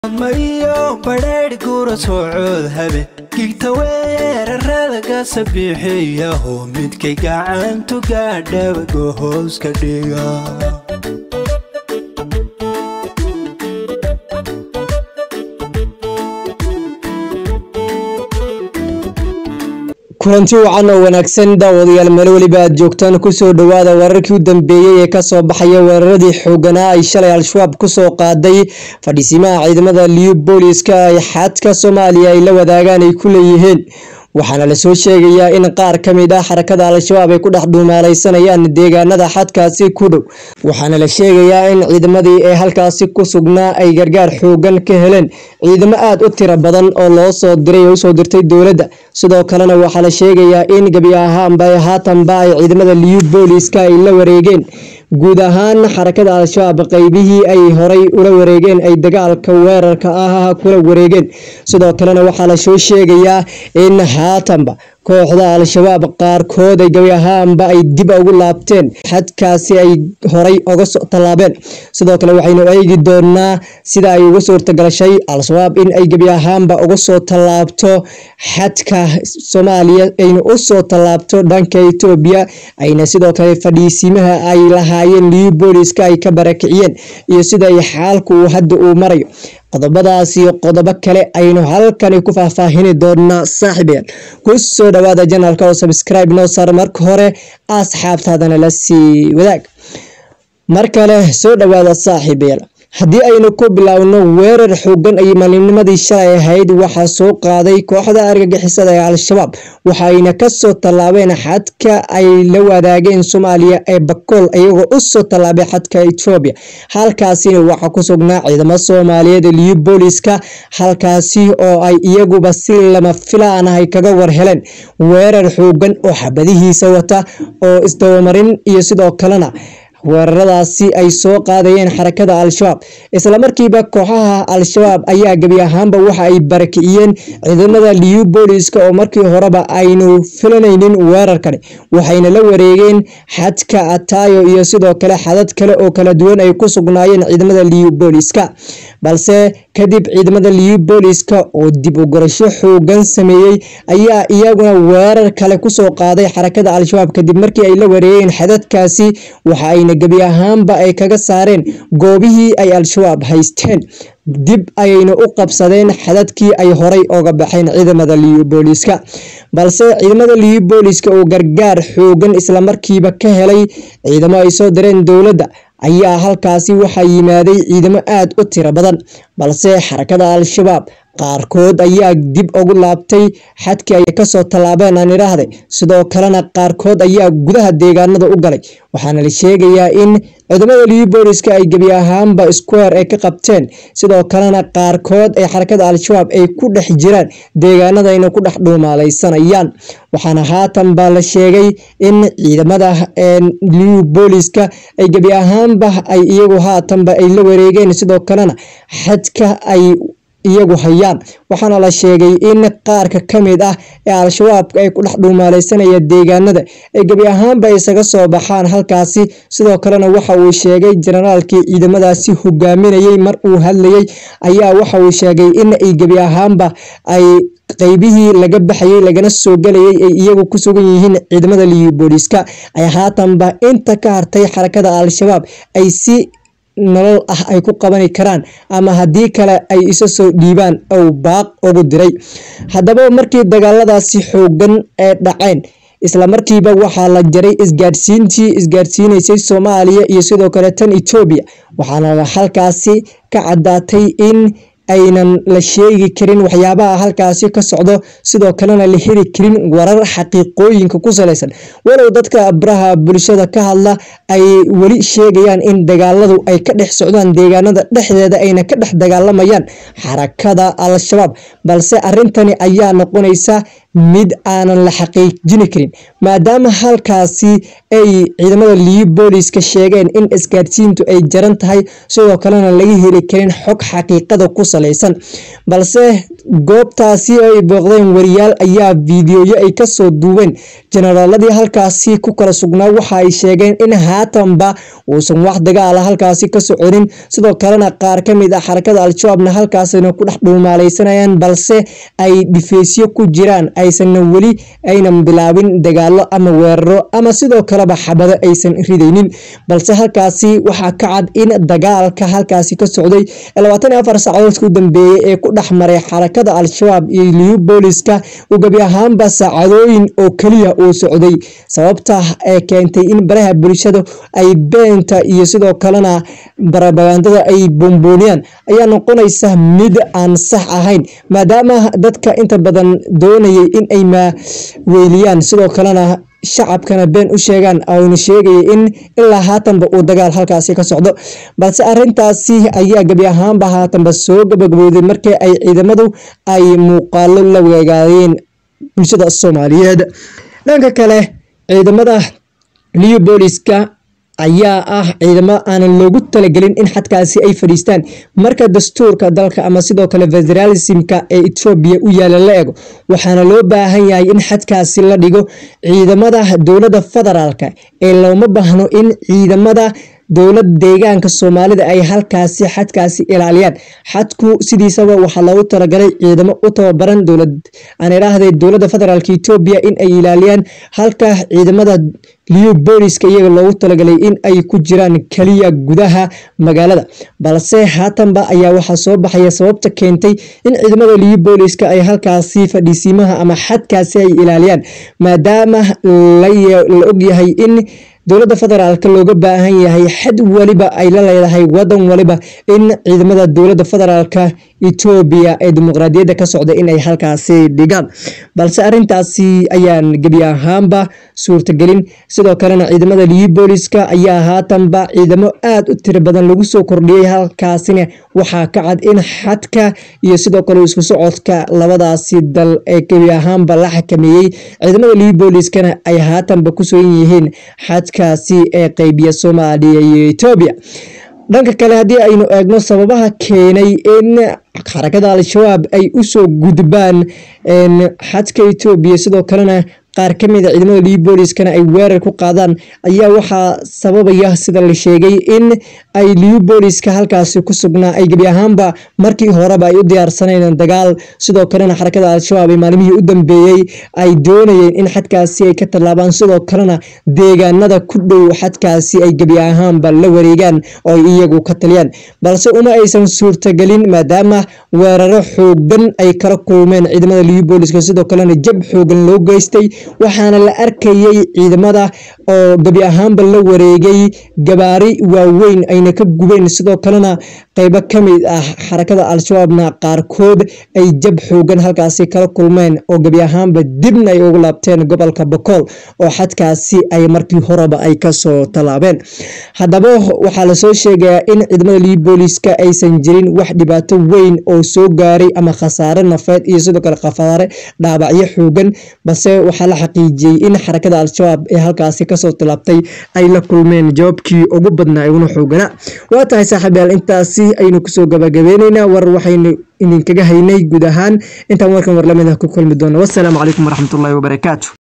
mayo badheedh gura soocood habe gigta weerarada gasa bixiyaho midkay gacantu gaadhaba gohooska dhiga kulanti wacan oo wanaagsan daawadayaal meel weliba aad joogtaan kusoo dhowaada wararkii u dambeeyey ee kasoo baxaya weeraradii xooganaa ay shalay al-shabaab kusoo qaaday fadhiisimaha ciidamada liyu booliska ay xadka soomaaliya ay la wadaagaan ay ku leeyihiin waxaana lasoo sheegayaa in qaar ka mid ah xarakada al-shabaab ay ku dhex dhuumaalaysanayaan deegaanada xadkaasi ku dhow waxaana la sheegayaa in ciidamadii ee halkaasi ku sugnaa ay gargaar xoogan ka heleen ciidamo aada u tiro badan oo loo soo diray oo usoo dirtay dowladda sidoo kalena waxaa la sheegayaa in gebi ahaanba haatanba ay ciidamada liyu booliska ay la wareegeen guud ahaan xarakada al-shabaab qeybihii ay horay ula wareegeen ay dagaalka weerarka ah kula wareegeen sidoo kalena waxaa lasoo sheegayaa in haatanba kooxda al-shabaab qaarkood ay gabi ahaanba ay dib ugu laabteen xadkaasi ay horay oga soo tallaabeen sidoo kale waxaynu eegi doonaa sida ay uga suurtagashay al-shabaab in ay gebi ahaanba uga soo tallaabto xadka soomaaliya ayna u soo tallaabto dhanka etoobiya ayna sidoo kale fadhiisimaha ay lahaayeen liyu booliska ay ka barakiciyeen iyo sida ay xaalku uu hadda uu marayo qodobadaas iyo qodobo kale aynu halkani ku faahfaahini doonaa saaxiibayaal ku soo dhawaada janalka oo sabscribe noo saar marka hore asxaabtaadana la sii wadaag mar kale soo dhawaada saaxiibayaal haddii aynu ku biloawno weerar xoogan ay maalimnimadii shalay ahayd waxaa soo qaaday kooxda argagixisada ee al-shabaab waxayna kasoo tallaabeen xadka ay la wadaageen soomaaliya ee bakool iyagoo usoo tallaabay xadka etoobiya halkaasina waxaa ku sugnaa ciidamo soomaaliyeed liyu booliska halkaasi oo ay iyaguba si lama filaan ah ay kaga war heleen weerar xoogan oo xabadihiisa wata oo isdabamarin iyo sidoo kalena weeraradaasi ay soo qaadayeen xarakada al-shabaab islamarkiiba kooxaha al-shabaab ayaa gebi ahaanba waxa ay barakiciyeen ciidamada liyu booliska oo markii horeba aynu filanaynin weerarkani waxayna la wareegeen xadka ataayo iyo sidoo kale xadad kale oo kala duwan ay ku sugnaayeen ciidamada liyu booliska balse kadib ciidamada liyu booliska oo dib u gorasho xoogan sameeyey ayaa iyaguna weerar kale kusoo qaaday xarakada al-shabaab kadib markii ay la wareegeen xadadkaasi waxa ayna gebi ahaanba ay kaga saareen goobihii ay al-shabaab haysteen dib ayayna u qabsadeen xadadkii ay horay oga baxeen ciidamada liyu booliska balse ciidamada liyu booliska oo gargaar xoogan islamarkiiba ka helay ciidamo ay soo direen dowladda ayaa halkaasi waxaa yimaaday ciidamo aada u tiro badan balse xarakada al-shabaab qaarkood ayaa dib ugu laabtay xadkii ay kasoo tallaabeen aan idhaahday sidoo kalena qaarkood ayaa gudaha deegaanada u galay waxaana la sheegayaa in ciidamada liyu booliska ay gebi ahaanba square ay ka qabteen sidoo kalena qaarkood ee xarakada al-shabaab ay ku dhex jiraan deegaanadayna ku dhex dhuumaalaysanayaan waxaana haatan baa la sheegay in ciidamada liyu booliska ay gebi ahaanba ay iyagu haatanba ay la wareegeen sidoo kalena xadka ay iyagu hayaan waxaana la sheegay in qaarka ka mid ah ee al-shabaabka ay ku dhex dhuumaalaysanaya deegaanada ay gebi ahaanba isaga soo baxaan halkaasi sidoo kalena waxa uu sheegay jenaraalkii ciidamadaasi hogaaminayay mar uu hadlayay ayaa waxa uu sheegay in ay gebi ahaanba ay qeybihii laga baxayay lagana soo galayay ay iyagu ku sugan yihiin ciidamada liyu booliska ay haatanba inta ka hartay xarakada al-shabaab ay si nolol ah ay ku qabani karaan ama haddii kale ay isa soo dhiibaan ou baaq ugu diray haddaba markii dagaaladaasi xoogan ee dhaceen islamarkiiba waxaa la jaray isgaadhsiintii isgaadhsiinaysay soomaaliya iyo sidoo kale tan etoobiya waxaana halkaasi ka caddaatay in aynan la sheegi karin waxyaabaha halkaasi ka socdo sidoo kalena la heli karin warar xaqiiqooyinka ku salaysan walow dadka baraha bulshada ka hadla ay weli sheegayaan in dagaaladu ay ka dhex socdaan deegaanada dhexdeeda ayna ka dhex dagaalamayaan xarakada al-shabaab balse arintani ayaa noqonaysa mid aanan la xaqiijini karin maadaama halkaasi ay ciidamada liyu booliska sheegeen in isgaadhsiintu ay jaran tahay sidoo kalena laga heli karin xog xaqiiqada ku salaysan balse goobtaasi ay booqdeen wariyaal ayaa fiidiyoyo ay kasoo duubeen jenaraaladii halkaasi ku kala sugnaa waxa ay sheegeen in haatanba uusan wax dagaala halkaasi ka soconin sidoo kalena qaar ka mid ah xarakada al-shabaabna halkaasina ku dhex dhuumaaleysanayaan balse ay dhifeysyo ku jiraan aysanna weli aynan bilaabin dagaalo ama weeraro ama sidoo kaleba xabado aysan ridaynin balse halkaasi waxaa ka cad in dagaalka halkaasi ka socday labaatan iyo afar saacadoodka u dambeeyey ee ku dhex maray xarakada al-shabaab iyo liyu booliska uu gebi ahaanba saacadooyin oo keliya uu socday sababta ee keentay in baraha bulshada ay beenta iyo sidoo kalena barabagandada ay boombooniyaan ayaa noqonaysa mid aan sax ahayn maadaama dadka inta badan doonayay in ay maaweeliyaan sidoo kalena shacabkana been u sheegaan ayna sheegaya in ilaa haatanba uu dagaal halkaasi ka socdo balse arintaasi ayaa gebi ahaanba haatanba soo gabagabowday markii ay ciidamadu ay muuqaalo la weegaadeen bulshada soomaaliyeed dhanka kale ciidamada liyu booliska ayaa ah ciidamo aanan loogu talagelin in xadkaasi ay fadhiistaan marka dastuurka dalka ama sidoo kale federalismka ee etoobiya u yaala la ego waxaana loo baahan yahay in xadkaasi la dhigo ciidamada dowladda federaalka ee looma baahno in ciidamada dowlad deegaanka soomaalida ay halkaasi xadkaasi ilaaliyaan xadku sidiisaba waxaa loogu talagalay ciidamo u tababaran dowlad aan idhaahday dowladda federaalk etoobiya in ay ilaaliyaan halka ciidamada liyu booliska iyaga loogu talagalay in ay ku jiraan keliya gudaha magaalada balse haatanba ayaa waxaa soo baxaya sababta keentay in ciidamada liyu booliska ay halkaasi fadhiisiimaha ama xadkaasi ay ilaaliyaan maadaama la ogyahay in dowladda federaalk looga baahan yahay xad waliba ay la leedahay wadan waliba in ciidamada dowladda federaalka etoobiya ee dimuqraadiyadda ka socda inay halkaasi dhigaan balse arintaasi ayaan gebi ahaanba suurtagelin sidoo kalena ciidamada liyu booliska ayaa haatanba ciidamo aada u tiro badan lagu soo kordhiyey halkaasina waxaa ka cad in xadka iyo sidoo kale isku socodka labadaasi dal ee gebi ahaanba la xakameeyey ciidamada liyu booliskana ay haatanba ku sugan yihiin xadkaasi ee qeybiya soomaaliya iyo etoobiya dhanka kale haddii aynu eegno sababaha keenay in xarakada al-shabaab ay usoo gudbaan xadka etoobiya sidoo kalena qaar ka mid a ciidamada liyu booliskana ay weerar ku qaadaan ayaa waxaa sababaya sida la sheegay in ay liyu booliska halkaasi ku sugnaa ay gebi ahaanba markii horeba ay u diyaarsaneen dagaal sidoo kalena xarakada al-shabaab ee maalmihii u dambeeyey ay doonayeen in xadkaasi ay ka tallaabaan sidoo kalena deegaanada ku dhow xadkaasi ay gebi ahaanba la wareegaan oo ay iyagu ka taliyaan balse uma aysan suurtagelin maadaama weeraro xoogan ay kala kulmeen ciidamada liyu booliska sidoo kalena jab xoogan loo geystay waxaana la arkayay ciidamada oo gebi ahaanba la wareegay gabaari waaweyn ayna ka gubeen sidoo kalena qeybo ka mid ah xarakada al-shabaabna qaarkood ay jab xoogan halkaasi kala kulmeen oo gebi ahaanba dibna ay ugu laabteen gobolka bokool oo xadkaasi ay markii horeba ay kasoo tallaabeen haddaba waxaa lasoo sheegayaa in ciidamada liyu booliska aysan jirin wax dhibaato weyn oo soo gaaray ama khasaare nafeed iyo sidoo kale khasaare dhaabacyo xoogan balse waxaa la xaqiijiyey in xarakada al-shabaab ee halkaasi kasoo tilaabtay ay la kulmeen jawaabkii ugu badnaa uguna xooganaa waa tahay saaxiibyaal intaasi aynu kusoo gabagabeyneynaa war waxaynu idinkaga haynay guud ahaan intaan warkan war lamid ah ku kulmi doono wassalaamu calaykum waraxmatullaahi wabarakaatu